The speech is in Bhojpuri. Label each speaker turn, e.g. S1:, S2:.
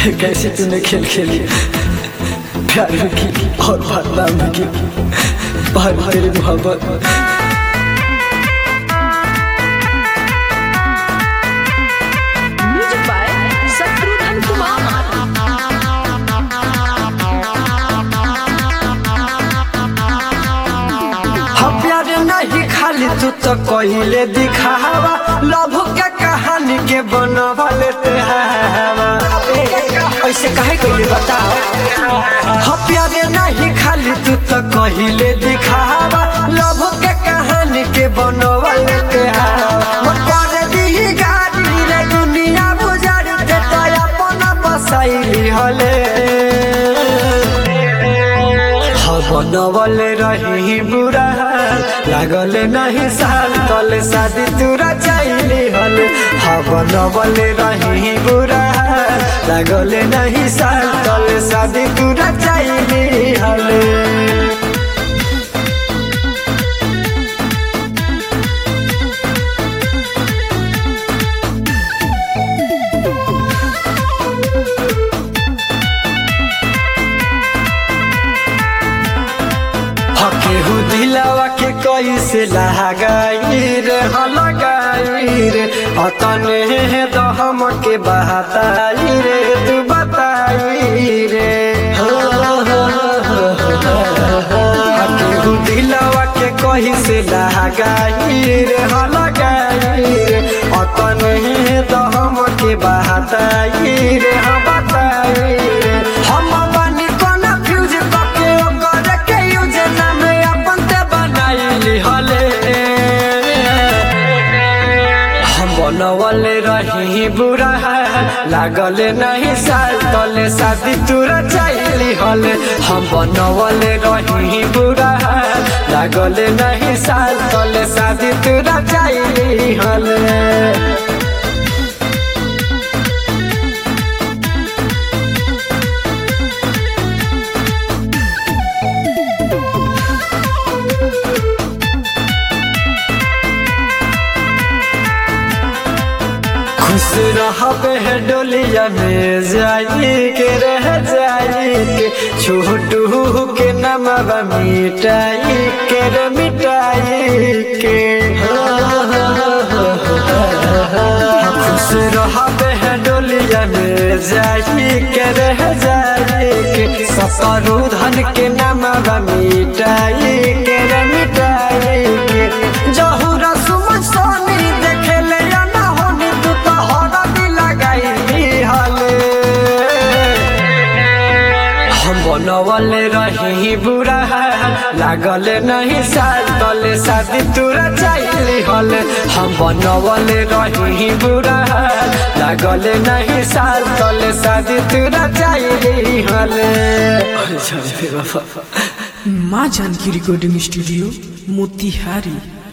S1: कैसे तूने खेल खेली प्यार भी की और बदनाम भी की भाई तेरी मोहब्बत
S2: म्यूजिक बाय शत्रुघ्न कुमार
S1: हम प्यार नहीं खाली तू तो कहिले दिखावा लव के कहानी के बनवा लेते हवा ऐसे काहे कहिले बताओ हम प्यार नहीं खाली तू तो कहिले दिखावा लव के कहानी के बनवा लेते हवा मन कर दी गाड़ी रे दुनिया बुझार दे तो अपना बसाइली हले बनवल रही बुरा लागल नहीं साल तले शादी तुरा चाहली हल हाँ बनवल रही बुरा लागल नहीं साल तले शादी तुरा चाहली हल केहू दिलावा के कैसे लगाई रे लगाई रे अतने तो हम के बहताई रे तू बताई रे हो, हो, हो, हो, हो। केहू दिलावा के कैसे लगाई रे लगाई रे अतने तो हम के बहताई रे हम बताई रे हम बनी कोना फ्यूज पके ओकर के यूज नाम अपन ते बनाइली हले हम बनवल रही बुरा लागल नहीं साल तले शादी तुरा चाहली हले हम बनवल रही बुरा लागल नहीं साल तले शादी तुरा चाहली हले खुश रहबे है डोलिया में जाई के रह जाई के छोटू के नमवा मिटाई के रे मिटाई के हो, हो, हो, हो, हो। खुश रहबे है डोलिया में जाई के रह जाई के ससुरु धन के नमवा मिटाई के रे मिटाई के जहुरा सुमन सोनी देखे ले या ना होनी तू तो हरा भी लगाई हले हम बनवल रही बुरा लागल नहीं साल तले शादी तुरा चाहली हले हम बनवल रही बुरा लागल नहीं साल तले शादी तुरा चाहली हले
S3: माँ जानकी रिकॉर्डिंग स्टूडियो मोतिहारी